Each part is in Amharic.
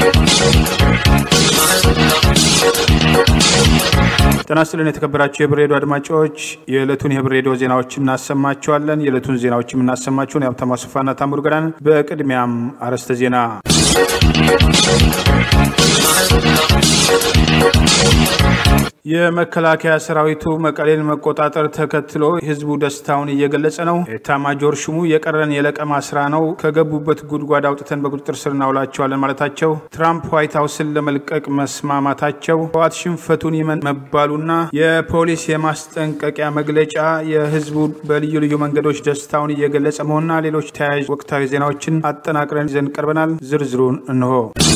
ጤና ይስጥልን የተከበራችሁ የህብር ሬዲዮ አድማጮች የዕለቱን የህብር ሬዲዮ ዜናዎች እናሰማችኋለን። የዕለቱን ዜናዎች የምናሰማችሁን የሀብታሙ አስፋና ታምሩ ገዳን። በቅድሚያም አርዕስተ ዜና የመከላከያ ሰራዊቱ መቀሌን መቆጣጠር ተከትሎ ህዝቡ ደስታውን እየገለጸ ነው። ኤታማጆር ሹሙ የቀረን የለቀማ ስራ ነው፣ ከገቡበት ጉድጓድ አውጥተን በቁጥጥር ስር እናውላቸዋለን ማለታቸው፣ ትራምፕ ዋይት ሀውስን ለመልቀቅ መስማማታቸው፣ ህወሓት ሽንፈቱን ይመን መባሉና የፖሊስ የማስጠንቀቂያ መግለጫ የህዝቡ በልዩ ልዩ መንገዶች ደስታውን እየገለጸ መሆንና ሌሎች ተያያዥ ወቅታዊ ዜናዎችን አጠናቅረን ይዘን ቀርበናል። ዝርዝሩን እንሆ።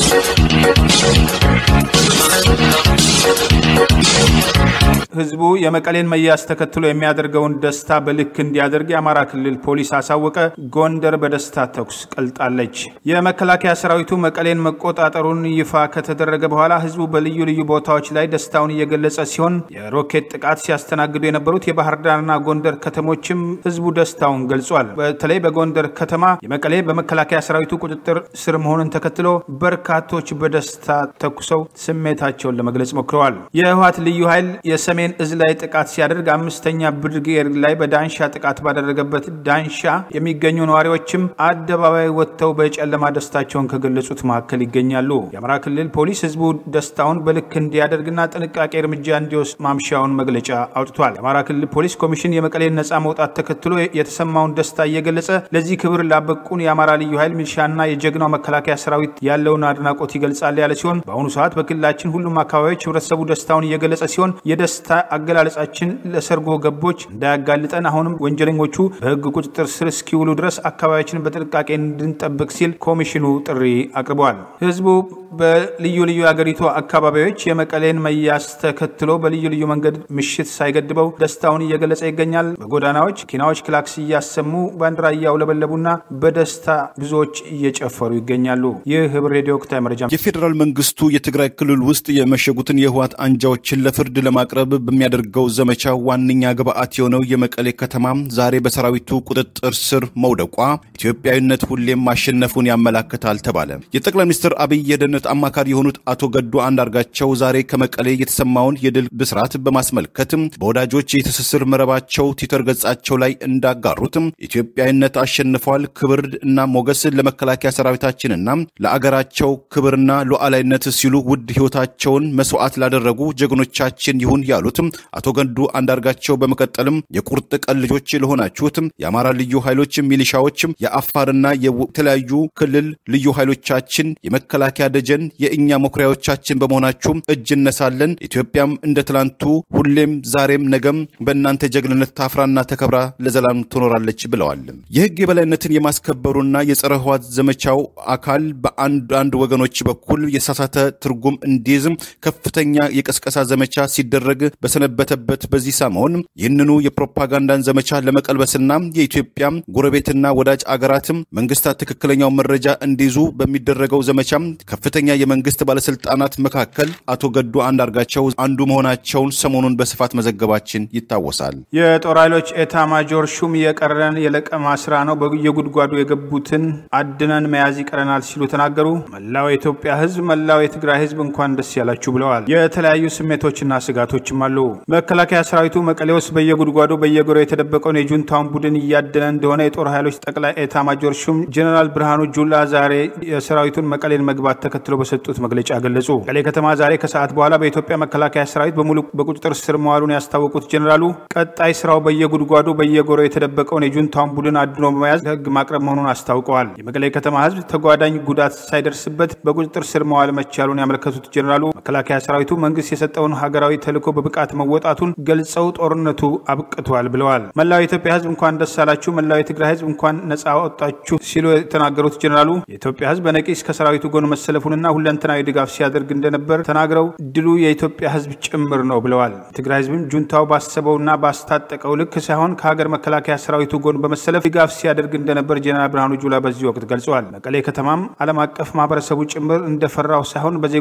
ህዝቡ የመቀሌን መያዝ ተከትሎ የሚያደርገውን ደስታ በልክ እንዲያደርግ የአማራ ክልል ፖሊስ አሳወቀ። ጎንደር በደስታ ተኩስ ቀልጣለች። የመከላከያ ሰራዊቱ መቀሌን መቆጣጠሩን ይፋ ከተደረገ በኋላ ህዝቡ በልዩ ልዩ ቦታዎች ላይ ደስታውን እየገለጸ ሲሆን የሮኬት ጥቃት ሲያስተናግዱ የነበሩት የባህር ዳርና ጎንደር ከተሞችም ህዝቡ ደስታውን ገልጿል። በተለይ በጎንደር ከተማ የመቀሌ በመከላከያ ሰራዊቱ ቁጥጥር ስር መሆኑን ተከትሎ በርካቶች በደስታ ተኩሰው ስሜታቸውን ለመግለጽ ሞክረዋል። የህወሓት ልዩ ኃይል የሰሜን እዝ ላይ ጥቃት ሲያደርግ አምስተኛ ብርጌድ ላይ በዳንሻ ጥቃት ባደረገበት ዳንሻ የሚገኙ ነዋሪዎችም አደባባይ ወጥተው በጨለማ ደስታቸውን ከገለጹት መካከል ይገኛሉ። የአማራ ክልል ፖሊስ ህዝቡ ደስታውን በልክ እንዲያደርግና ጥንቃቄ እርምጃ እንዲወስድ ማምሻውን መግለጫ አውጥቷል። የአማራ ክልል ፖሊስ ኮሚሽን የመቀሌን ነፃ መውጣት ተከትሎ የተሰማውን ደስታ እየገለጸ ለዚህ ክብር ላበቁን የአማራ ልዩ ኃይል ሚሊሻና የጀግናው መከላከያ ሰራዊት ያለውን አድናቆት ይገልጻል ያለ ሲሆን በአሁኑ ሰዓት በክልላችን ሁሉም አካባቢዎች ህብረተሰቡ ደስታውን እየገለጸ ሲሆን የደስታ አገላለጻችን ለሰርጎ ገቦች እንዳያጋልጠን አሁንም ወንጀለኞቹ በህግ ቁጥጥር ስር እስኪውሉ ድረስ አካባቢያችንን በጥንቃቄ እንድንጠብቅ ሲል ኮሚሽኑ ጥሪ አቅርበዋል። ህዝቡ በልዩ ልዩ የአገሪቱ አካባቢዎች የመቀሌን መያዝ ተከትሎ በልዩ ልዩ መንገድ ምሽት ሳይገድበው ደስታውን እየገለጸ ይገኛል። በጎዳናዎች ኪናዎች ክላክስ እያሰሙ ባንዲራ እያውለበለቡና በደስታ ብዙዎች እየጨፈሩ ይገኛሉ። ይህ ህብር ሬዲዮ ወቅታዊ መረጃ የፌዴራል መንግስቱ የትግራይ ክልል ውስጥ የመሸጉትን የህወሓት አንጃዎችን ለፍርድ ለማቅረብ በሚያደርገው ዘመቻ ዋነኛ ግብአት የሆነው የመቀሌ ከተማ ዛሬ በሰራዊቱ ቁጥጥር ስር መውደቋ ኢትዮጵያዊነት ሁሌም ማሸነፉን ያመላክታል ተባለ። የጠቅላይ ሚኒስትር አብይ የደህንነት አማካሪ የሆኑት አቶ ገዱ አንዳርጋቸው ዛሬ ከመቀሌ የተሰማውን የድል ብስራት በማስመልከትም በወዳጆች የትስስር መረባቸው ትዊተር ገጻቸው ላይ እንዳጋሩትም ኢትዮጵያዊነት አሸንፏል፣ ክብር እና ሞገስ ለመከላከያ ሰራዊታችንና ለአገራቸው ክብርና ሉዓላዊነት ሲሉ ውድ ህይወታቸውን መስዋዕት ላደረጉ ጀግኖቻችን ይሁን ያሉትም አቶ ገዱ አንዳርጋቸው በመቀጠልም የቁርጥ ቀን ልጆች ለሆናችሁትም የአማራ ልዩ ኃይሎች ሚሊሻዎችም፣ የአፋርና የተለያዩ ክልል ልዩ ኃይሎቻችን የመከላከያ ደጀን የእኛ መኩሪያዎቻችን በመሆናችሁም እጅ እነሳለን። ኢትዮጵያም እንደ ትላንቱ ሁሌም ዛሬም ነገም በእናንተ ጀግንነት ታፍራና ተከብራ ለዘላም ትኖራለች ብለዋል። የህግ የበላይነትን የማስከበሩና የጸረ ህወሓት ዘመቻው አካል በአንዳንድ ወገኖች በኩል የተሳሳተ ትርጉም እንዲይዝም ከፍተኛ የቀስቀሳ ዘመቻ ሲደረግ በሰነበተበት በዚህ ሰሞን ይህንኑ የፕሮፓጋንዳን ዘመቻ ለመቀልበስና የኢትዮጵያ ጎረቤትና ወዳጅ አገራትም መንግስታት ትክክለኛው መረጃ እንዲይዙ በሚደረገው ዘመቻም ከፍተኛ የመንግስት ባለስልጣናት መካከል አቶ ገዱ አንዳርጋቸው አንዱ መሆናቸውን ሰሞኑን በስፋት መዘገባችን ይታወሳል። የጦር ኃይሎች ኤታ ማጆር ሹም የቀረን የለቀማ ስራ ነው፣ በየጉድጓዱ የገቡትን አድነን መያዝ ይቀረናል ሲሉ ተናገሩ። መላው የኢትዮጵያ ህዝብ፣ መላው የትግራይ ህዝብ እንኳን ደስ ያላችሁ ብለዋል። የተለያዩ ስሜቶችና ስጋቶችም አሉ። መከላከያ ሰራዊቱ መቀሌ ውስጥ በየጉድጓዱ በየጎሮ የተደበቀውን የጁንታውን ቡድን እያደነ እንደሆነ የጦር ኃይሎች ጠቅላይ ኤታ ማጆር ሹም ጀኔራል ብርሃኑ ጁላ ዛሬ የሰራዊቱን መቀሌን መግባት ተከትሎ በሰጡት መግለጫ ገለጹ። መቀሌ ከተማ ዛሬ ከሰዓት በኋላ በኢትዮጵያ መከላከያ ሰራዊት በሙሉ በቁጥጥር ስር መዋሉን ያስታወቁት ጀኔራሉ ቀጣይ ስራው በየጉድጓዱ በየጎሮ የተደበቀውን የጁንታውን ቡድን አድኖ በመያዝ ለህግ ማቅረብ መሆኑን አስታውቀዋል። የመቀሌ ከተማ ህዝብ ተጓዳኝ ጉዳት ሳይደርስበት በቁጥጥር ስር መዋል መቻሉን ያመለከቱት ጀኔራሉ መከላከያ ሰራዊቱ መንግስት የሰጠውን ሀገራዊ ተልዕኮ በብቃት መወጣቱን ገልጸው ጦርነቱ አብቅቷል ብለዋል። መላው የኢትዮጵያ ህዝብ እንኳን ደስ አላችሁ፣ መላው የትግራይ ህዝብ እንኳን ነጻ ወጣችሁ ሲሉ የተናገሩት ጀኔራሉ የኢትዮጵያ ህዝብ በነቂስ ከሰራዊቱ ጎን መሰለፉንና ሁለንተናዊ ድጋፍ ሲያደርግ እንደነበር ተናግረው ድሉ የኢትዮጵያ ህዝብ ጭምር ነው ብለዋል። የትግራይ ህዝብም ጁንታው ባሰበውና ባስታጠቀው ልክ ሳይሆን ከሀገር መከላከያ ሰራዊቱ ጎን በመሰለፍ ድጋፍ ሲያደርግ እንደነበር ጀኔራል ብርሃኑ ጁላ በዚህ ወቅት ገልጸዋል። መቀሌ ከተማም ዓለም አቀፍ ማህበረሰቡ ጭምር እንደፈራው ሳይሆን በዜጎች ላይ ጉዳት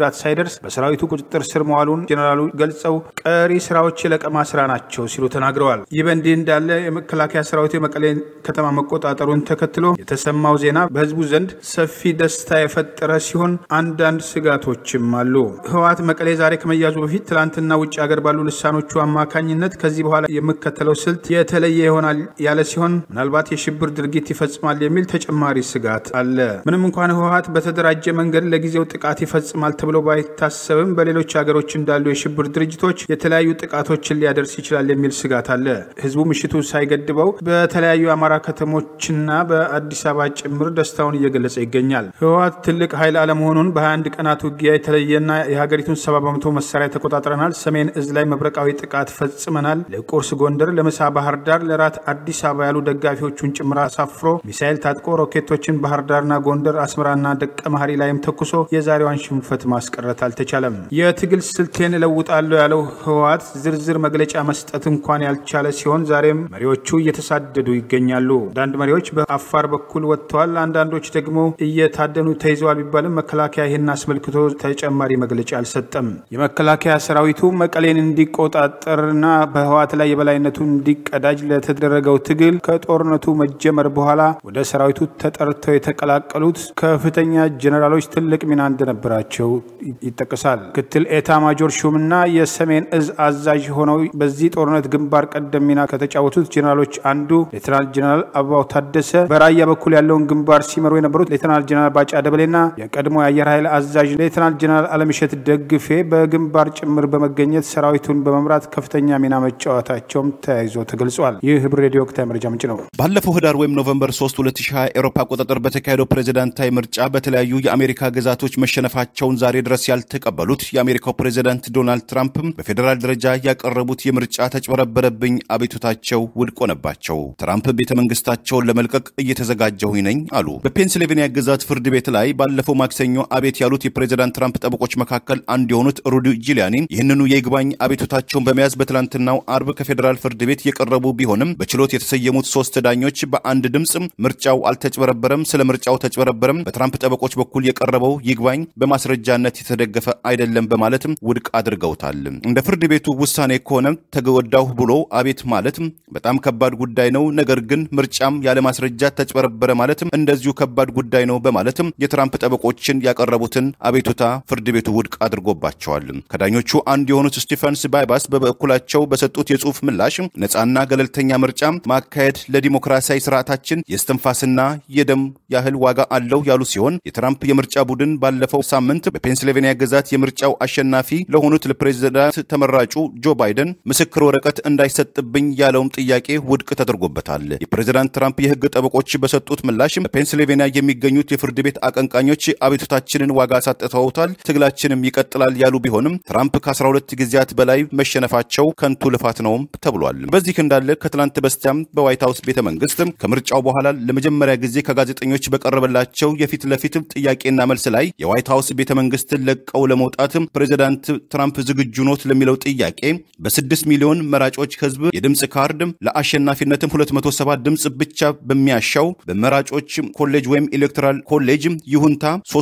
ጉዳት ሳይደርስ በሰራዊቱ ቁጥጥር ስር መዋሉን ጄኔራሉ ገልጸው ቀሪ ስራዎች የለቀማ ስራ ናቸው ሲሉ ተናግረዋል። ይህ በእንዲህ እንዳለ የመከላከያ ሰራዊቱ የመቀሌ ከተማ መቆጣጠሩን ተከትሎ የተሰማው ዜና በህዝቡ ዘንድ ሰፊ ደስታ የፈጠረ ሲሆን አንዳንድ ስጋቶችም አሉ። ህወሓት መቀሌ ዛሬ ከመያዙ በፊት ትላንትና ውጭ ሀገር ባሉ ልሳኖቹ አማካኝነት ከዚህ በኋላ የምከተለው ስልት የተለየ ይሆናል ያለ ሲሆን ምናልባት የሽብር ድርጊት ይፈጽማል የሚል ተጨማሪ ስጋት አለ። ምንም እንኳን ህወሓት በተደራጀ መንገድ ለጊዜው ጥቃት ይፈጽማል ተብሎ ባይታሰብም በሌሎች ሀገሮች እንዳሉ የሽብር ድርጅቶች የተለያዩ ጥቃቶችን ሊያደርስ ይችላል የሚል ስጋት አለ። ህዝቡ ምሽቱ ሳይገድበው በተለያዩ የአማራ ከተሞችና በአዲስ አበባ ጭምር ደስታውን እየገለጸ ይገኛል። ህወሓት ትልቅ ኃይል አለመሆኑን በ21 ቀናት ውጊያ የተለየና የሀገሪቱን ሰባ በመቶ መሳሪያ ተቆጣጥረናል፣ ሰሜን እዝ ላይ መብረቃዊ ጥቃት ፈጽመናል፣ ለቁርስ ጎንደር፣ ለምሳ ባህር ዳር፣ ለራት አዲስ አበባ ያሉ ደጋፊዎቹን ጭምር አሳፍሮ ሚሳኤል ታጥቆ ሮኬቶችን ባህር ዳርና ጎንደር፣ አስመራና ደቀ መሀሪ ላይም ተኩሶ የዛሬዋን ሽንፈት ማስቀረት አልተቻለም። የትግል ስልቴን እለውጣለሁ ያለው ህወሓት ዝርዝር መግለጫ መስጠት እንኳን ያልቻለ ሲሆን ዛሬም መሪዎቹ እየተሳደዱ ይገኛሉ። አንዳንድ መሪዎች በአፋር በኩል ወጥተዋል። አንዳንዶች ደግሞ እየታደኑ ተይዘዋል ቢባልም መከላከያ ይህን አስመልክቶ ተጨማሪ መግለጫ አልሰጠም። የመከላከያ ሰራዊቱ መቀሌን እንዲቆጣጠርና በህወሓት ላይ የበላይነቱ እንዲቀዳጅ ለተደረገው ትግል ከጦርነቱ መጀመር በኋላ ወደ ሰራዊቱ ተጠርተው የተቀላቀሉት ከፍተኛ ጀኔራሎች ትልቅ ሚና እንደነበራቸው ይጠቀሳል። ምክትል ኤታ ማጆር ሹምና የሰሜን እዝ አዛዥ ሆነው በዚህ ጦርነት ግንባር ቀደም ሚና ከተጫወቱት ጀኔራሎች አንዱ ሌተናል ጀኔራል አበባው ታደሰ፣ በራያ በኩል ያለውን ግንባር ሲመሩ የነበሩት ሌተናል ጀኔራል ባጫ ደበሌና የቀድሞ የአየር ኃይል አዛዥ ሌተናል ጀኔራል አለምሸት ደግፌ በግንባር ጭምር በመገኘት ሰራዊቱን በመምራት ከፍተኛ ሚና መጫወታቸውም ተያይዞ ተገልጿል። ይህ ህብር ሬዲዮ ወቅታዊ መረጃ ምንጭ ነው። ባለፈው ህዳር ወይም ኖቨምበር 3 2020 ኤሮፓ አቆጣጠር በተካሄደው ፕሬዚዳንታዊ ምርጫ በተለያዩ የአሜሪካ ግዛቶች መሸነፋቸውን ዛሬ ድረስ ያልተቀበሉት የአሜሪካው ፕሬዚዳንት ዶናልድ ትራምፕ በፌዴራል ደረጃ ያቀረቡት የምርጫ ተጭበረበረብኝ አቤቱታቸው ውድቅ ሆነባቸው። ትራምፕ ቤተ መንግስታቸውን ለመልቀቅ እየተዘጋጀሁኝ ነኝ አሉ። በፔንስልቬንያ ግዛት ፍርድ ቤት ላይ ባለፈው ማክሰኞ አቤት ያሉት የፕሬዚዳንት ትራምፕ ጠበቆች መካከል አንዱ የሆኑት ሩዲ ጂሊያኒ ይህንኑ የይግባኝ አቤቱታቸውን በመያዝ በትላንትናው አርብ ከፌዴራል ፍርድ ቤት የቀረቡ ቢሆንም በችሎት የተሰየሙት ሶስት ዳኞች በአንድ ድምፅ ምርጫው አልተጭበረበረም፣ ስለ ምርጫው ተጭበረበረም በትራምፕ ጠበቆች በኩል የቀረበው ይግባኝ በማስረጃነት የተደገፈ አይደለም በማለትም ውድቅ አድርገውታል። እንደ ፍርድ ቤቱ ውሳኔ ከሆነ ተጎዳሁ ብሎ አቤት ማለት በጣም ከባድ ጉዳይ ነው፣ ነገር ግን ምርጫም ያለ ማስረጃ ተጭበረበረ ማለትም እንደዚሁ ከባድ ጉዳይ ነው በማለትም የትራምፕ ጠበቆችን ያቀረቡትን አቤቱታ ፍርድ ቤቱ ውድቅ አድርጎባቸዋል። ከዳኞቹ አንዱ የሆኑት ስቲፈንስ ባይባስ በበኩላቸው በሰጡት የጽሁፍ ምላሽ ነፃና ገለልተኛ ምርጫ ማካሄድ ለዲሞክራሲያዊ ስርዓታችን የስትንፋስና የደም ያህል ዋጋ አለው ያሉ ሲሆን የትራምፕ የምርጫ ቡድን ባለፈው ሳምንት በፔንስልቬንያ ግዛት የምርጫው አሸናፊ ለሆኑት ለፕሬዚዳንት ተመራጩ ጆ ባይደን ምስክር ወረቀት እንዳይሰጥብኝ ያለውም ጥያቄ ውድቅ ተደርጎበታል። የፕሬዚዳንት ትራምፕ የህግ ጠበቆች በሰጡት ምላሽ በፔንስልቬንያ የሚገኙት የፍርድ ቤት አቀንቃኞች አቤቱታችንን ዋጋ አሳጥተውታል፣ ትግላችንም ይቀጥላል ያሉ ቢሆንም ትራምፕ ከ12 ጊዜያት በላይ መሸነፋቸው ከንቱ ልፋት ነውም ተብሏል። በዚህ እንዳለ ከትላንት በስቲያም በዋይት ሀውስ ቤተ መንግስት ከምርጫው በኋላ ለመጀመሪያ ጊዜ ከጋዜጠኞች በቀረበላቸው የፊት ለፊት ጥያቄና መልስ ላይ የዋይት ሀውስ ቤተ መንግስትን ለቀው ለመውጣት ፕሬዚዳንት ትራምፕ ዝግጁ ኖት ለሚለው ጥያቄ በስድስት ሚሊዮን መራጮች ህዝብ የድምፅ ካርድ ለአሸናፊነትም 207 ድምፅ ብቻ በሚያሻው በመራጮች ኮሌጅ ወይም ኤሌክቶራል ኮሌጅ ይሁንታ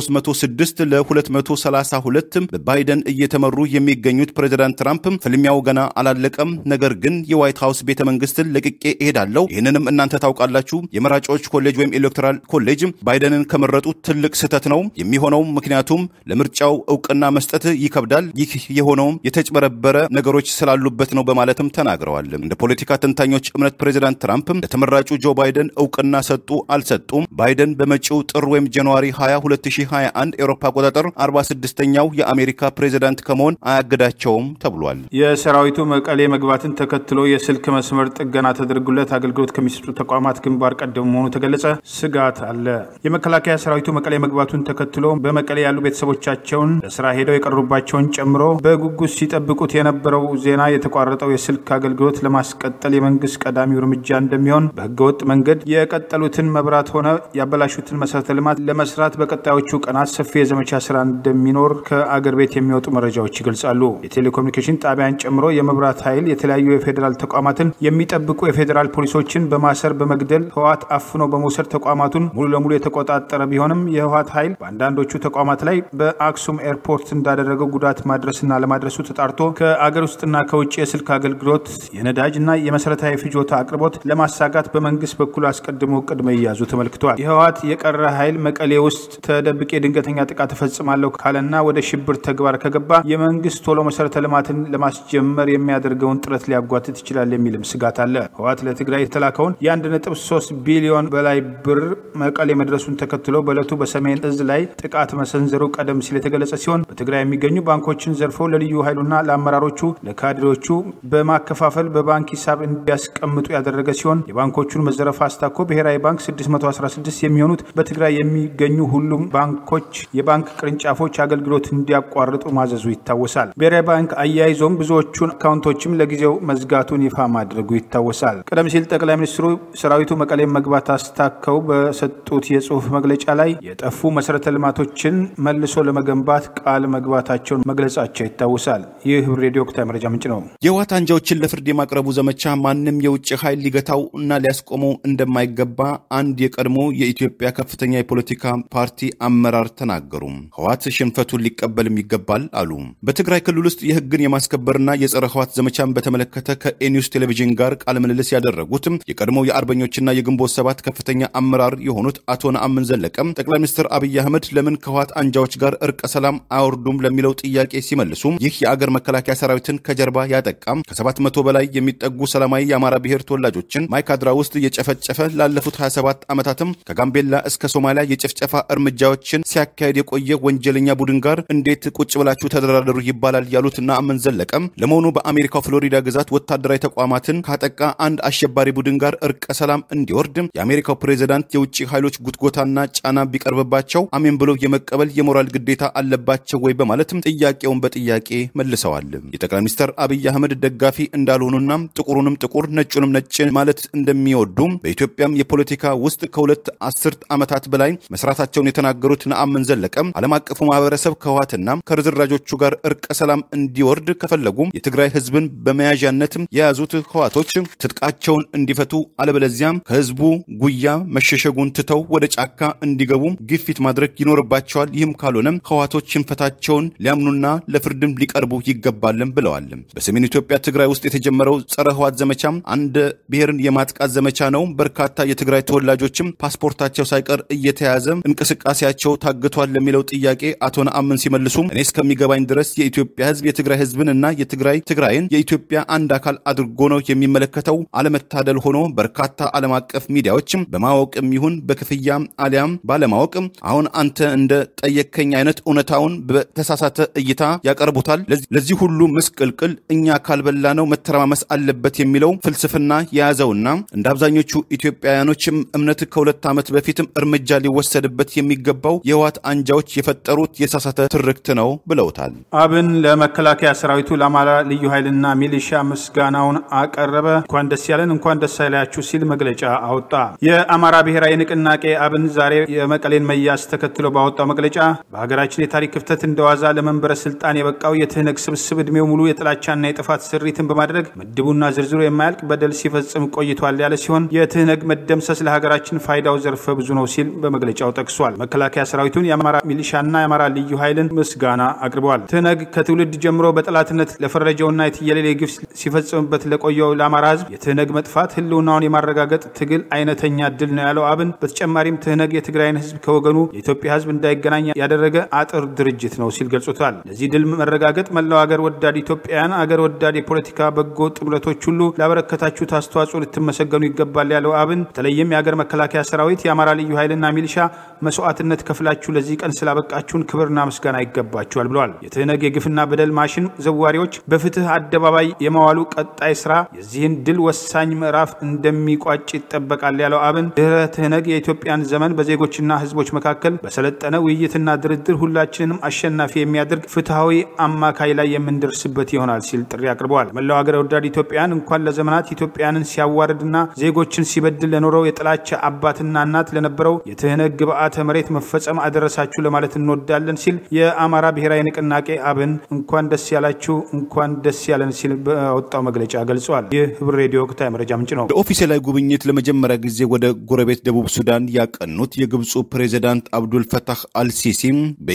306 ለ232 በባይደን እየተመሩ የሚገኙት ፕሬዚዳንት ትራምፕ ፍልሚያው ገና አላለቀም፣ ነገር ግን የዋይት ሀውስ ቤተ መንግስትን ለቅቄ እሄዳለሁ፣ ይህንንም እናንተ ታውቃላችሁ። የመራጮች ኮሌጅ ወይም ኤሌክቶራል ኮሌጅ ባይደንን ከመረጡ ትልቅ ስህተት ነው የሚሆነው፣ ምክንያቱም ለምርጫው እውቅና መስጠት ይከብዳል። ይህ የሆነውም የተጭበረበረ ነገሮች ስላሉበት ነው በማለትም ተናግረዋል። እንደ ፖለቲካ ተንታኞች እምነት ፕሬዚዳንት ትራምፕ ለተመራጩ ጆ ባይደን እውቅና ሰጡ አልሰጡም፣ ባይደን በመጪው ጥር ወይም ጃንዋሪ 20 2021 ኤሮፓ አቆጣጠር 46ኛው የአሜሪካ ፕሬዚዳንት ከመሆን አያግዳቸውም ተብሏል። የሰራዊቱ መቀሌ መግባትን ተከትሎ የስልክ መስመር ጥገና ተደርጎለት አገልግሎት ከሚሰጡ ተቋማት ግንባር ቀደም መሆኑ ተገለጸ። ስጋት አለ። የመከላከያ ሰራዊቱ መቀሌ መግባቱን ተከትሎ በመቀሌ ያሉ ቤተሰቦቻቸውን ለስራ ሄደው የቀሩባቸውን ጨምሮ በጉጉት ሲጠብቁት የነበረው ዜና የተቋረጠው የስልክ አገልግሎት ለማስቀጠል የመንግስት ቀዳሚው እርምጃ እንደሚሆን በህገወጥ መንገድ የቀጠሉትን መብራት ሆነ ያበላሹትን መሰረተ ልማት ለመስራት በቀጣዮቹ ቀናት ሰፊ የዘመቻ ስራ እንደሚኖር ከአገር ቤት የሚወጡ መረጃዎች ይገልጻሉ። የቴሌኮሙኒኬሽን ጣቢያን ጨምሮ የመብራት ኃይል የተለያዩ የፌዴራል ተቋማትን የሚጠብቁ የፌዴራል ፖሊሶችን በማሰር በመግደል ህወሓት አፍኖ በመውሰድ ተቋማቱን ሙሉ ለሙሉ የተቆጣጠረ ቢሆንም የህወሓት ኃይል በአንዳንዶቹ ተቋማት ላይ በአክሱም አክሱም ኤርፖርት እንዳደረገው ጉዳት ማድረስና ለማድረሱ ተጣርቶ ከአገር ውስጥና ከውጭ የስልክ አገልግሎት የነዳጅ እና የመሰረታዊ ፍጆታ አቅርቦት ለማሳጋት በመንግስት በኩል አስቀድሞ እቅድ መያዙ ተመልክቷል። የህወሓት የቀረ ኃይል መቀሌ ውስጥ ተደብቄ ድንገተኛ ጥቃት እፈጽማለሁ ካለና ወደ ሽብር ተግባር ከገባ የመንግስት ቶሎ መሰረተ ልማትን ለማስጀመር የሚያደርገውን ጥረት ሊያጓትት ይችላል የሚልም ስጋት አለ። ህወሓት ለትግራይ የተላከውን የ1.3 ቢሊዮን በላይ ብር መቀሌ መድረሱን ተከትሎ በዕለቱ በሰሜን እዝ ላይ ጥቃት መሰንዘሩ ቀደም ሲል የተገለጸ ሲሆን በትግራይ የሚገኙ ባንኮችን ዘርፈው ለልዩ ኃይሉና ለአመራሮቹ ለካድሬዎቹ በማከፋፈል በባንክ ሂሳብ እንዲያስቀምጡ ያደረገ ሲሆን የባንኮቹን መዘረፍ አስታኮ ብሔራዊ ባንክ 616 የሚሆኑት በትግራይ የሚገኙ ሁሉም ባንኮች የባንክ ቅርንጫፎች አገልግሎት እንዲያቋርጡ ማዘዙ ይታወሳል። ብሔራዊ ባንክ አያይዞም ብዙዎቹን አካውንቶችም ለጊዜው መዝጋቱን ይፋ ማድረጉ ይታወሳል። ቀደም ሲል ጠቅላይ ሚኒስትሩ ሰራዊቱ መቀሌ መግባት አስታከው በሰጡት የጽሁፍ መግለጫ ላይ የጠፉ መሰረተ ልማቶችን መልሶ ለመገንባት ቃል መግባታቸውን መግለጻቸው ይታወሳል። ይህ ህብር ሬዲዮ ወቅታዊ መረጃ ምንጭ ነው። የህወሓት አንጃዎችን ለፍርድ የማቅረቡ ዘመቻ ማንም የውጭ ኃይል ሊገታው እና ሊያስቆመው እንደማይገባ አንድ የቀድሞ የኢትዮጵያ ከፍተኛ የፖለቲካ ፓርቲ አመራር ተናገሩ። ህወሓት ሽንፈቱን ሊቀበልም ይገባል አሉ። በትግራይ ክልል ውስጥ የህግን የማስከበርና የጸረ ህወሓት ዘመቻን በተመለከተ ከኤኒውስ ቴሌቪዥን ጋር ቃለ ምልልስ ያደረጉት የቀድሞ የአርበኞችና የግንቦት ሰባት ከፍተኛ አመራር የሆኑት አቶ ነአምን ዘለቀም ጠቅላይ ሚኒስትር አብይ አህመድ ለምን ከህወሓት አንጃዎች ጋር እርቀ ሰላም አያወርዱም ለሚለው ጥያቄ ሲመልሱ ይህ የአገር መከላከያ ሰራዊትን ከጀርባ ያጠቃም ከሰባት መቶ በላይ የሚጠጉ ሰላማዊ የአማራ ብሔር ተወላጆችን ማይካድራ ውስጥ የጨፈጨፈ ላለፉት 27 ዓመታትም ከጋምቤላ እስከ ሶማሊያ የጭፍጨፋ እርምጃዎችን ሲያካሄድ የቆየ ወንጀለኛ ቡድን ጋር እንዴት ቁጭ ብላችሁ ተደራደሩ ይባላል ያሉት ነአምን ዘለቀም ለመሆኑ በአሜሪካው ፍሎሪዳ ግዛት ወታደራዊ ተቋማትን ካጠቃ አንድ አሸባሪ ቡድን ጋር እርቀ ሰላም እንዲወርድ የአሜሪካው ፕሬዚዳንት የውጭ ኃይሎች ጉትጎታና ጫና ቢቀርብባቸው አሜን ብሎ የመቀበል የሞራል ግዴታ አለባቸው ወይ በማለትም ጥያቄውን በጥያቄ መልሰዋል። የጠቅላይ ሚኒስትር አብይ አህመድ ደጋፊ እንዳልሆኑና ጥቁሩንም ጥቁር ነጩንም ነጭ ማለት እንደሚወዱ በኢትዮጵያም የፖለቲካ ውስጥ ከሁለት አስርት ዓመታት በላይ መስራታቸውን የተናገሩት ነአምን ዘለቀም ዓለም አቀፉ ማህበረሰብ ከህወሓትና ከርዝራጆቹ ጋር እርቀ ሰላም እንዲወርድ ከፈለጉ የትግራይ ህዝብን በመያዣነትም የያዙት ህወሓቶች ትጥቃቸውን እንዲፈቱ አለበለዚያም ከህዝቡ ጉያ መሸሸጉን ትተው ወደ ጫካ እንዲገቡ ግፊት ማድረግ ይኖርባቸዋል። ይህም ካልሆነም ህወሓቶች ሽንፈታቸውን ሊያምኑና ለፍርድም ሊቀርቡ ይገባልም ብለዋል። በሰሜን ኢትዮጵያ ትግራይ ውስጥ የተጀመረው ጸረ ህወሓት ዘመቻም አንድ ብሔርን የማጥቃት ዘመቻ ነው። በርካታ የትግራይ ተወላጆችም ፓስፖርታቸው ሳይቀር እየተያዘ እንቅስቃሴያቸው ታግቷል ለሚለው ጥያቄ አቶ ነአምን ሲመልሱ እኔ እስከሚገባኝ ድረስ የኢትዮጵያ ህዝብ የትግራይ ህዝብን እና የትግራይ ትግራይን የኢትዮጵያ አንድ አካል አድርጎ ነው የሚመለከተው። አለመታደል ሆኖ በርካታ ዓለም አቀፍ ሚዲያዎችም በማወቅም ይሁን በክፍያ አሊያም ባለማወቅ አሁን አንተ እንደ ጠየከኝ አይነት እውነታውን በተሳሳተ እይታ ያቀርቡታል። ለዚህ ሁሉ ምስቅልቅል እኛ ካልበላ ነው መተረማመስ አለበት የሚለው ፍልስፍና የያዘውና እንደ አብዛኞቹ ኢትዮጵያውያኖችም እምነት ከሁለት ዓመት በፊትም እርምጃ ሊወሰድበት የሚገባው የህወሓት አንጃዎች የፈጠሩት የሳሳተ ትርክት ነው ብለውታል። አብን ለመከላከያ ሰራዊቱ ለአማራ ልዩ ኃይልና ሚሊሻ ምስጋናውን አቀረበ። እንኳን ደስ ያለን እንኳን ደስ አይላችሁ ሲል መግለጫ አወጣ። የአማራ ብሔራዊ ንቅናቄ አብን ዛሬ የመቀሌን መያዝ ተከትሎ ባወጣው መግለጫ በሀገራችን የታሪክ ክፍተት እንደዋዛ ለመንበረ ስልጣን የበቃው የትህነግ ስብስብ እድሜው ሙሉ የጥላቻና የጥፋት ስሪትን በማድረግ ምድቡና ዝርዝሩ የማያልቅ በደል ሲፈጽም ቆይቷል ያለ ሲሆን የትህነግ መደምሰስ ለሀገራችን ፋይዳው ዘርፈ ብዙ ነው ሲል በመግለጫው ጠቅሷል። መከላከያ ሰራዊቱን፣ የአማራ ሚሊሻና የአማራ ልዩ ኃይልን ምስጋና አቅርበዋል። ትህነግ ከትውልድ ጀምሮ በጠላትነት ለፈረጀውና የትየሌሌ ግፍ ሲፈጽምበት ለቆየው ለአማራ ህዝብ የትህነግ መጥፋት ህልውናውን የማረጋገጥ ትግል አይነተኛ ድል ነው ያለው አብን በተጨማሪም ትህነግ የትግራይን ህዝብ ከወገኑ የኢትዮጵያ ህዝብ እንዳይገናኝ ያደረገ አጥር ድርጅት ነው ሲል ገልጾታል። ለዚህ ድል መረጋገጥ መላው አገር ወዳድ ኢትዮጵያውያን፣ አገር ወዳድ የፖለቲካ በጎ ጥምረቶች ሁሉ ላበረከታችሁት አስተዋጽኦ ልትመሰገኑ ይገባል ያለው አብን በተለይም የአገር መከላከያ ሰራዊት፣ የአማራ ልዩ ኃይልና ሚሊሻ መስዋዕትነት ከፍላችሁ ለዚህ ቀን ስላበቃችሁን ክብርና ምስጋና ይገባችኋል ብለዋል። የትህነግ የግፍና በደል ማሽን ዘዋሪዎች በፍትህ አደባባይ የማዋሉ ቀጣይ ስራ የዚህን ድል ወሳኝ ምዕራፍ እንደሚቋጭ ይጠበቃል ያለው አብን ድህረ ትህነግ የኢትዮጵያን ዘመን በዜጎችና ህዝቦች መካከል በሰለጠነ ውይይትና ድርድር ሁላችንንም አሸናፊ የሚያደርግ ፍትሐዊ አማካይ ላይ የምንደርስበት ይሆናል ሲል ጥሪ አቅርበዋል። መላው ሀገር ወዳድ ኢትዮጵያን እንኳን ለዘመናት ኢትዮጵያንን ሲያዋርድና ዜጎችን ሲበድል ለኖረው የጥላቻ አባትና እናት ለነበረው የትህነግ ግብዓተ መሬት መፈጸም አደረሳችሁ ለማለት እንወዳለን ሲል የአማራ ብሔራዊ ንቅናቄ አብን እንኳን ደስ ያላችሁ እንኳን ደስ ያለን ሲል በወጣው መግለጫ ገልጿል። ይህ ህብር ሬዲዮ ወቅታዊ መረጃ ምንጭ ነው። ለኦፊሴላዊ ጉብኝት ለመጀመሪያ ጊዜ ወደ ጎረቤት ደቡብ ሱዳን ያቀኑት የግብፁ ፕሬዚዳንት አብዱል ፈታህ አልሲሲ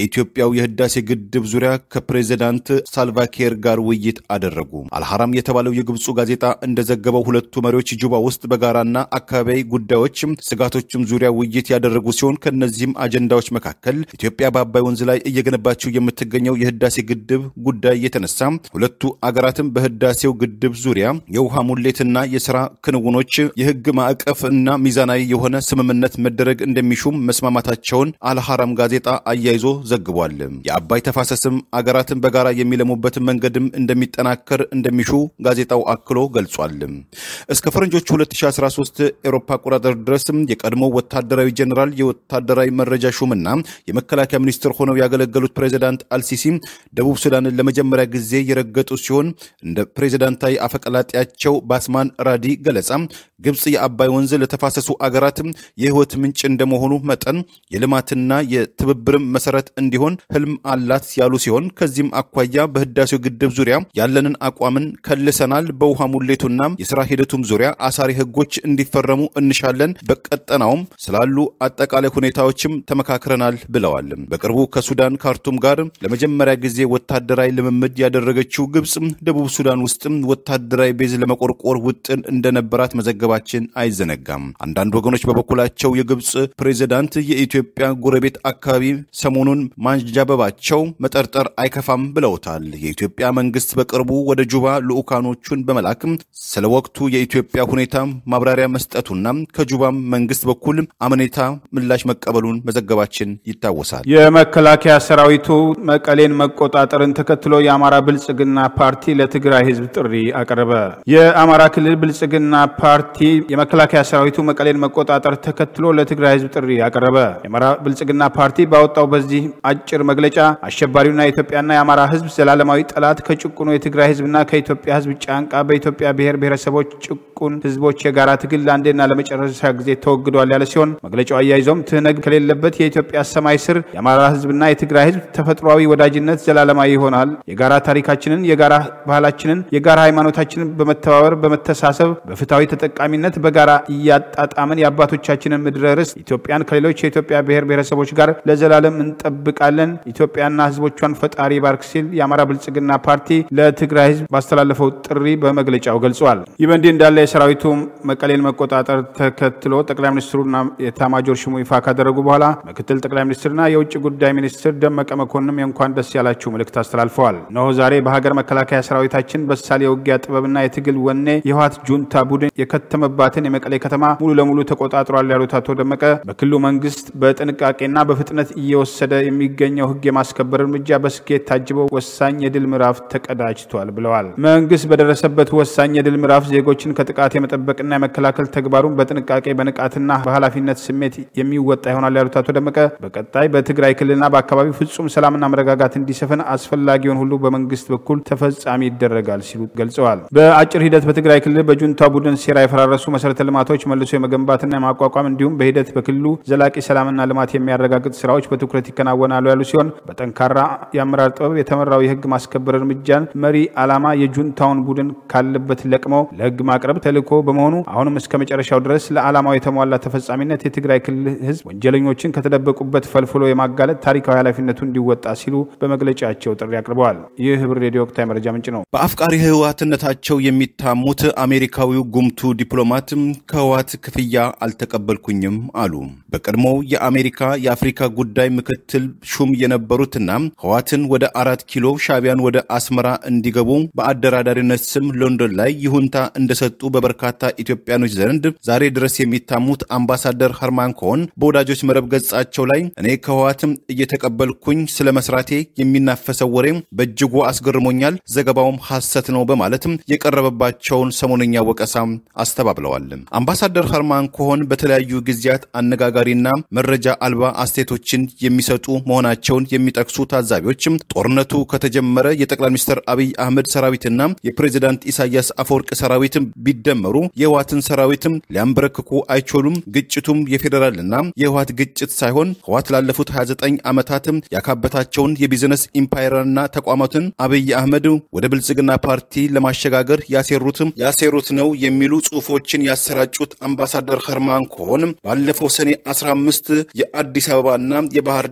በኢትዮጵያው የህዳሴ ግድብ ዙሪያ ከፕሬዚዳንት ሳልቫኪር ጋር ውይይት አደረጉ። አልሐራም የተባለው የግብፁ ጋዜጣ እንደዘገበው ሁለቱ መሪዎች ጁባ ውስጥ በጋራና አካባቢያዊ ጉዳዮች ስጋቶችም ዙሪያ ውይይት ያደረጉ ሲሆን ከእነዚህም አጀንዳዎች መካከል ኢትዮጵያ በአባይ ወንዝ ላይ እየገነባቸው የምትገኘው የህዳሴ ግድብ ጉዳይ የተነሳ ሁለቱ አገራትም በህዳሴው ግድብ ዙሪያ የውሃ ሙሌትና የስራ ክንውኖች የህግ ማዕቀፍ እና ሚዛናዊ የሆነ ስምምነት መደረግ እንደሚሹም መስማማታቸውን አልሐራም ጋዜጣ አያይዞ ዘግቧል። የአባይ ተፋሰስም አገራትን በጋራ የሚለሙበትን መንገድም እንደሚጠናከር እንደሚሹ ጋዜጣው አክሎ ገልጿል። እስከ ፈረንጆቹ 2013 ኤሮፓ አቆጣጠር ድረስም የቀድሞ ወታደራዊ ጀኔራል የወታደራዊ መረጃ ሹምና የመከላከያ ሚኒስትር ሆነው ያገለገሉት ፕሬዚዳንት አልሲሲ ደቡብ ሱዳንን ለመጀመሪያ ጊዜ የረገጡ ሲሆን እንደ ፕሬዚዳንታዊ አፈቀላጤያቸው ባስማን ራዲ ገለጻ ግብፅ የአባይ ወንዝ ለተፋሰሱ አገራትም የህይወት ምንጭ እንደመሆኑ መጠን የልማትና የትብብርም መሰረት እንዲሆን ህልም አላት ያሉ ሲሆን ከዚህም አኳያ በህዳሴው ግድብ ዙሪያ ያለንን አቋምን ከልሰናል። በውሃ ሙሌቱና የስራ ሂደቱም ዙሪያ አሳሪ ህጎች እንዲፈረሙ እንሻለን። በቀጠናውም ስላሉ አጠቃላይ ሁኔታዎችም ተመካክረናል ብለዋል። በቅርቡ ከሱዳን ካርቱም ጋር ለመጀመሪያ ጊዜ ወታደራዊ ልምምድ ያደረገችው ግብፅ ደቡብ ሱዳን ውስጥም ወታደራዊ ቤዝ ለመቆርቆር ውጥን እንደነበራት መዘገባችን አይዘነጋም። አንዳንድ ወገኖች በበኩላቸው የግብፅ ፕሬዚዳንት የኢትዮጵያ ጎረቤት አካባቢ ሰሞኑን ማንዣበባቸው መጠርጠር አይከፋም ብለውታል። የኢትዮጵያ መንግስት በቅርቡ ወደ ጁባ ልዑካኖቹን በመላክም ስለ ወቅቱ የኢትዮጵያ ሁኔታ ማብራሪያ መስጠቱና ከጁባም መንግስት በኩል አመኔታ ምላሽ መቀበሉን መዘገባችን ይታወሳል። የመከላከያ ሰራዊቱ መቀሌን መቆጣጠርን ተከትሎ የአማራ ብልጽግና ፓርቲ ለትግራይ ህዝብ ጥሪ አቀረበ። የአማራ ክልል ብልጽግና ፓርቲ የመከላከያ ሰራዊቱ መቀሌን መቆጣጠር ተከትሎ ለትግራይ ህዝብ ጥሪ አቀረበ። የአማራ ብልጽግና ፓርቲ ባወጣው በዚህ አጭር መግለጫ አሸባሪውና የኢትዮጵያና የአማራ ህዝብ ዘላለማዊ ጠላት ከጭቁኑ የትግራይ ህዝብና ከኢትዮጵያ ህዝብ ጫንቃ በኢትዮጵያ ብሔር ብሔረሰቦች ጭቁን ህዝቦች የጋራ ትግል ለአንዴና ለመጨረሻ ጊዜ ተወግዷል ያለ ሲሆን መግለጫው አያይዞም ትህነግ ከሌለበት የኢትዮጵያ ሰማይ ስር የአማራ ህዝብና የትግራይ ህዝብ ተፈጥሯዊ ወዳጅነት ዘላለማዊ ይሆናል። የጋራ ታሪካችንን፣ የጋራ ባህላችንን፣ የጋራ ሃይማኖታችንን በመተባበር በመተሳሰብ በፍትሐዊ ተጠቃሚነት በጋራ እያጣጣምን የአባቶቻችንን ምድረ ርስት ኢትዮጵያን ከሌሎች የኢትዮጵያ ብሔር ብሔረሰቦች ጋር ለዘላለም እንጠብቃለን። ኢትዮጵያና ህዝቦቿን ፈጣሪ ባርክ ሲል የአማራ ብልጽግና ፓርቲ ለትግራይ ህዝብ ባስተላለፈው ጥሪ በመግለጫው ገልጿል። ይህ በእንዲህ እንዳለ የሰራዊቱ መቀሌን መቆጣጠር ተከትሎ ጠቅላይ ሚኒስትሩና የኤታማዦር ሹሙ ይፋ ካደረጉ በኋላ ምክትል ጠቅላይ ሚኒስትርና የውጭ ጉዳይ ሚኒስትር ደመቀ መኮንንም የእንኳን ደስ ያላችሁ መልእክት አስተላልፈዋል። እነሆ ዛሬ በሀገር መከላከያ ሰራዊታችን በሳል የውጊያ ጥበብና የትግል ወኔ የህወሓት ጁንታ ቡድን የከተመባትን የመቀሌ ከተማ ሙሉ ለሙሉ ተቆጣጥሯል ያሉት አቶ ደመቀ በክልሉ መንግስት በጥንቃቄና በፍጥነት እየወሰደ የሚገኘው ህግ የማስከበር እርምጃ በስኬት ታጅበው ወሳኝ የድል ምዕራፍ ተቀዳጅቷል ብለዋል። መንግስት በደረሰበት ወሳኝ የድል ምዕራፍ ዜጎችን ከጥቃት የመጠበቅና የመከላከል ተግባሩን በጥንቃቄ በንቃትና በኃላፊነት ስሜት የሚወጣ ይሆናል ያሉት አቶ ደመቀ በቀጣይ በትግራይ ክልልና በአካባቢው ፍጹም ሰላምና መረጋጋት እንዲሰፍን አስፈላጊውን ሁሉ በመንግስት በኩል ተፈጻሚ ይደረጋል ሲሉ ገልጸዋል። በአጭር ሂደት በትግራይ ክልል በጁንታ ቡድን ሴራ የፈራረሱ መሰረተ ልማቶች መልሶ የመገንባትና የማቋቋም እንዲሁም በሂደት በክልሉ ዘላቂ ሰላምና ልማት የሚያረጋግጥ ስራዎች በትኩረት ይከናወናሉ ያሉ ሲሆን በጠንካራ የአመራር ጥበብ የተመራው የህግ ማስከበር እርምጃን መሪ ዓላማ የጁንታውን ቡድን ካለበት ለቅመው ለህግ ማቅረብ ተልዕኮ በመሆኑ አሁንም እስከ መጨረሻው ድረስ ለዓላማው የተሟላ ተፈጻሚነት የትግራይ ክልል ህዝብ ወንጀለኞችን ከተደበቁበት ፈልፍሎ የማጋለጥ ታሪካዊ ኃላፊነቱ እንዲወጣ ሲሉ በመግለጫቸው ጥሪ አቅርበዋል። ይህ ህብር ሬዲዮ ወቅታዊ መረጃ ምንጭ ነው። በአፍቃሪ ህወሓትነታቸው የሚታሙት አሜሪካዊው ጉምቱ ዲፕሎማት ከህወሓት ክፍያ አልተቀበልኩኝም አሉ። በቀድሞው የአሜሪካ የአፍሪካ ጉዳይ ምክትል ሹም የነበሩትና ህወሓትን ወደ አራት ኪሎ ሻቢያን ወደ አስመራ እንዲገቡ በአደራዳሪነት ስም ሎንዶን ላይ ይሁንታ እንደሰጡ በበርካታ ኢትዮጵያኖች ዘንድ ዛሬ ድረስ የሚታሙት አምባሳደር ሀርማን ኮሆን በወዳጆች መረብ ገጻቸው ላይ እኔ ከህወሓትም እየተቀበልኩኝ ስለ መስራቴ የሚናፈሰው ወሬ በእጅጉ አስገርሞኛል፣ ዘገባውም ሐሰት ነው በማለትም የቀረበባቸውን ሰሞነኛ ወቀሳ አስተባብለዋል። አምባሳደር ሀርማን ኮሆን በተለያዩ ጊዜያት አነጋጋሪና መረጃ አልባ አስተያየቶችን የሚሰጡ መሆናቸውን የሚጠቅሱ ታዛቢዎችም ጦርነቱ ከተጀመረ የጠቅላይ ሚኒስትር አብይ አህመድ ሰራዊትና የፕሬዚዳንት ኢሳያስ አፈወርቅ ሰራዊትም ቢደመሩ የህወሓትን ሰራዊትም ሊያንበረክኩ አይችሉም። ግጭቱም የፌዴራልና የህወሓት ግጭት ሳይሆን ህወሓት ላለፉት 29 ዓመታትም ያካበታቸውን የቢዝነስ ኢምፓየርና ተቋማትን አብይ አህመድ ወደ ብልጽግና ፓርቲ ለማሸጋገር ያሴሩትም ያሴሩት ነው የሚሉ ጽሁፎችን ያሰራጩት አምባሳደር ኸርማን ኮሆን ባለፈው ሰኔ 15 የአዲስ አበባና የባህር ዳር የፌዴራል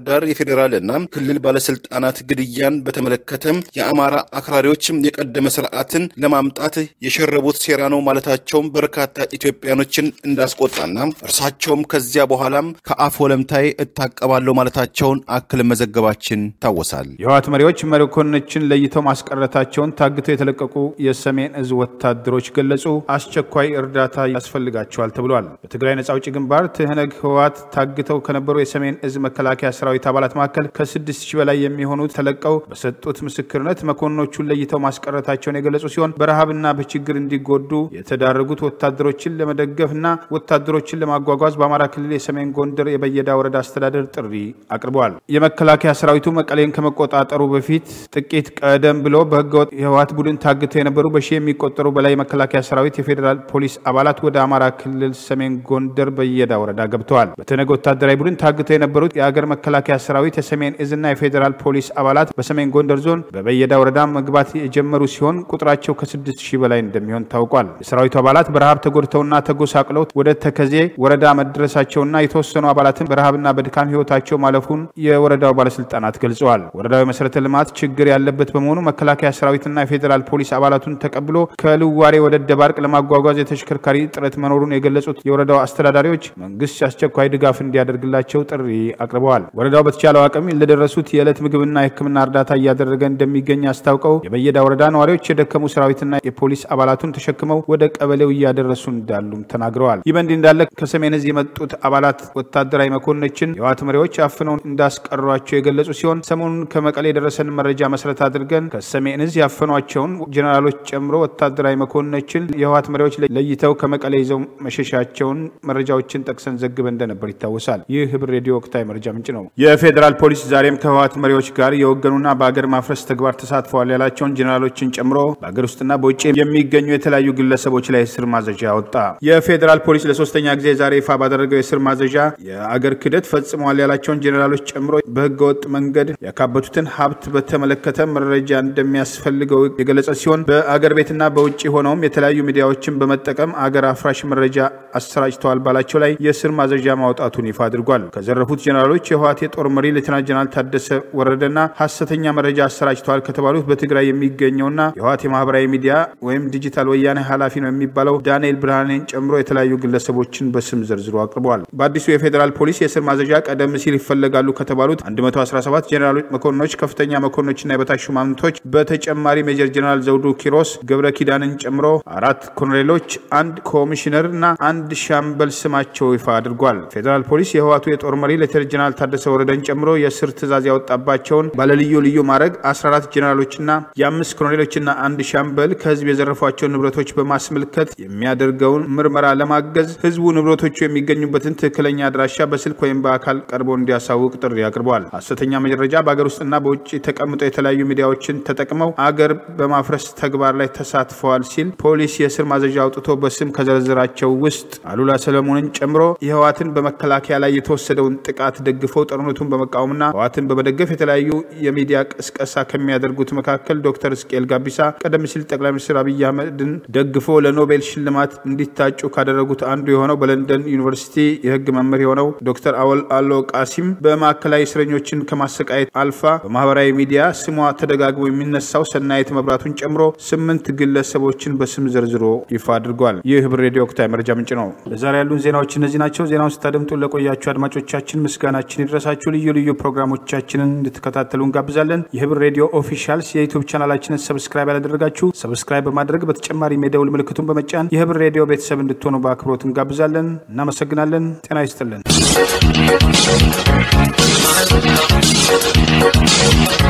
የፌዴራልና ክልል ባለስልጣናት ግድያን በተመለከተ የአማራ አክራሪዎች የቀደመ ስርዓትን ለማምጣት የሸረቡት ሴራ ነው ማለታቸውም በርካታ ኢትዮጵያኖችን እንዳስቆጣና እርሳቸውም ከዚያ በኋላም ከአፍ ወለምታይ እታቀባለሁ ማለታቸውን አክል መዘገባችን ይታወሳል። የህወሓት መሪዎች መኮንኖችን ለይተው ማስቀረታቸውን ታግተው የተለቀቁ የሰሜን እዝ ወታደሮች ገለጹ። አስቸኳይ እርዳታ ያስፈልጋቸዋል ተብሏል። በትግራይ ነጻ አውጪ ግንባር ትህነግ ህወሓት ታግተው ከነበሩ የሰሜን እዝ መከላከያ ሰራዊት አባላት መካከል ከስድስት ሺህ በላይ የሚሆኑት ተለቀው በሰጡት ምስክርነት መኮንኖቹን ለይተው ማስቀረታቸውን የገለጹ ሲሆን በረሃብና በችግር እንዲጎዱ የተዳረጉት ወታደሮችን ለመደገፍና ወታደሮችን ለማጓጓዝ በአማራ ክልል የሰሜን ጎንደር የበየዳ ወረዳ አስተዳደር ጥሪ አቅርበዋል። የመከላከያ ሰራዊቱ መቀሌን ከመቆጣጠሩ በፊት ጥቂት ቀደም ብሎ በህገወጥ የህወሓት ቡድን ታግተው የነበሩ በሺህ የሚቆጠሩ በላይ የመከላከያ ሰራዊት የፌዴራል ፖሊስ አባላት ወደ አማራ ክልል ሰሜን ጎንደር በየዳ ወረዳ ገብተዋል። በተነገ ወታደራዊ ቡድን ታግተው የነበሩት የአገር መከላከያ ሰራዊት የሰሜን እዝና የፌዴራል ፖሊስ አባላት በሰሜን ጎንደር ዞን በበየዳ ወረዳ መግባት የጀመሩ ሲሆን ቁጥራቸው ከስድስት ሺህ በላይ እንደሚሆን ታውቋል። የሰራዊቱ አባላት በረሃብ ተጎድተውና ተጎሳቅለው ወደ ተከዜ ወረዳ መድረሳቸውና የተወሰኑ አባላትን በረሃብና በድካም ህይወታቸው ማለፉን የወረዳው ባለስልጣናት ገልጸዋል። ወረዳው የመሰረተ ልማት ችግር ያለበት በመሆኑ መከላከያ ሰራዊትና የፌዴራል ፖሊስ አባላቱን ተቀብሎ ከልዋሬ ወደ ደባርቅ ለማጓጓዝ የተሽከርካሪ ጥረት መኖሩን የገለጹት የወረዳው አስተዳዳሪዎች መንግስት አስቸኳይ ድጋፍ እንዲያደርግላቸው ጥሪ አቅርበዋል። ወረዳው በተቻለው አቅም ለደረሱት የዕለት ምግብና የሕክምና እርዳታ እያደረገ እንደሚገኝ አስታውቀው የበየዳ ወረዳ ነዋሪዎች የደከሙ ሰራዊትና የፖሊስ አባላቱን ተሸክመው ወደ ቀበሌው እያደረሱ እንዳሉም ተናግረዋል። ይህ በእንዲህ እንዳለ ከሰሜን እዝ የመጡት አባላት ወታደራዊ መኮንኖችን የህወሓት መሪዎች አፍነው እንዳስቀሯቸው የገለጹ ሲሆን ሰሞኑን ከመቀሌ የደረሰን መረጃ መሰረት አድርገን ከሰሜን እዝ ያፈኗቸውን ጀኔራሎች ጨምሮ ወታደራዊ መኮንኖችን የህወሓት መሪዎች ለይተው ከመቀሌ ይዘው መሸሻቸውን መረጃዎችን ጠቅሰን ዘግበን እንደነበር ይታወሳል። ይህ ህብር ሬዲዮ ወቅታዊ መረጃ ምንጭ ነው። የፌዴራል ፖሊስ ዛሬም ከህወሓት መሪዎች ጋር የወገኑና በአገር ማፍረስ ተግባር ተሳትፈዋል ያላቸውን ጀኔራሎችን ጨምሮ በአገር ውስጥና በውጭ የሚገኙ የተለያዩ ግለሰቦች ላይ የስር ማዘዣ ወጣ። የፌዴራል ፖሊስ ለሶስተኛ ጊዜ ዛሬ ይፋ ባደረገው የስር ማዘዣ የአገር ክህደት ፈጽመዋል ያላቸውን ጀኔራሎች ጨምሮ በህገወጥ መንገድ ያካበቱትን ሀብት በተመለከተ መረጃ እንደሚያስፈልገው የገለጸ ሲሆን በአገር ቤትና በውጭ ሆነውም የተለያዩ ሚዲያዎችን በመጠቀም አገር አፍራሽ መረጃ አሰራጭተዋል ባላቸው ላይ የስር ማዘዣ ማውጣቱን ይፋ አድርጓል። ከዘረፉት ጀኔራሎች የህወሓት የጦር መሪ ሌተናንት ጀነራል ታደሰ ወረደና ሀሰተኛ መረጃ አሰራጭተዋል ከተባሉት በትግራይ የሚገኘውና የህወሓት የማህበራዊ ሚዲያ ወይም ዲጂታል ወያኔ ኃላፊ ነው የሚባለው ዳንኤል ብርሃኔን ጨምሮ የተለያዩ ግለሰቦችን በስም ዘርዝሮ አቅርበዋል። በአዲሱ የፌዴራል ፖሊስ የስር ማዘዣ ቀደም ሲል ይፈለጋሉ ከተባሉት 117 ጀኔራሎች፣ መኮንኖች፣ ከፍተኛ መኮንኖችና የበታች ሹማምንቶች በተጨማሪ ሜጀር ጀኔራል ዘውዱ ኪሮስ ገብረ ኪዳንን ጨምሮ አራት ኮሎኔሎች፣ አንድ ኮሚሽነር እና አንድ ሻምበል ስማቸው ይፋ አድርጓል። ፌዴራል ፖሊስ የህወሓቱ የጦር መሪ ሌተናንት ጀኔራል ታደሰ ወረደን ጨምሮ የስር ትዕዛዝ ያወጣባቸውን ባለልዩ ልዩ ማዕረግ 14 ጀኔራሎችና የአምስት ኮሎኔሎችና አንድ ሻምበል ከህዝብ የዘረፏቸውን ንብረቶች በማስመልከት የሚያደርገውን ምርመራ ለማገዝ ህዝቡ ንብረቶቹ የሚገኙበትን ትክክለኛ አድራሻ በስልክ ወይም በአካል ቀርቦ እንዲያሳውቅ ጥሪ አቅርበዋል። ሐሰተኛ መረጃ በአገር ውስጥና በውጭ ተቀምጠው የተለያዩ ሚዲያዎችን ተጠቅመው አገር በማፍረስ ተግባር ላይ ተሳትፈዋል ሲል ፖሊስ የስር ማዘዣ አውጥቶ በስም ከዘረዘራቸው ውስጥ አሉላ ሰለሞንን ጨምሮ የህወሓትን በመከላከያ ላይ የተወሰደውን ጥቃት ደግፈው ጦርነቱን በመቃወምና ህወሓትን በመደገፍ የተለያዩ የሚዲያ ቅስቀሳ ከሚያደርጉት መካከል ዶክተር እስቅኤል ጋቢሳ ቀደም ሲል ጠቅላይ ሚኒስትር አብይ አህመድን ደግፎ ለኖቤል ሽልማት እንዲታጩ ካደረጉት አንዱ የሆነው በለንደን ዩኒቨርሲቲ የህግ መምህር የሆነው ዶክተር አወል አሎ ቃሲም በማዕከላዊ እስረኞችን ከማሰቃየት አልፋ በማህበራዊ ሚዲያ ስሟ ተደጋግሞ የሚነሳው ሰናይት መብራቱን ጨምሮ ስምንት ግለሰቦችን በስም ዘርዝሮ ይፋ አድርጓል። ይህ ህብር ሬዲዮ ወቅታዊ መረጃ ምንጭ ነው። ለዛሬ ያሉን ዜናዎች እነዚህ ናቸው። ዜናውን ስታደምጡ ለቆያችሁ አድማጮቻችን ምስጋናችን ይድረሳችሁ። ልዩ ልዩ ፕሮግራሞቻችንን እንድትከታተሉ እንጋብዛለን። የህብር ሬዲዮ ኦፊሻልስ የዩቱብ ቻናላችንን ሰብስክራይብ ያላደረጋችሁ ሰብስክራይብ በማድረግ በተጨማሪም የደውል ምልክቱን በመጫን የህብር ሬዲዮ ቤተሰብ እንድትሆኑ በአክብሮት እንጋብዛለን። እናመሰግናለን። ጤና ይስጥልን።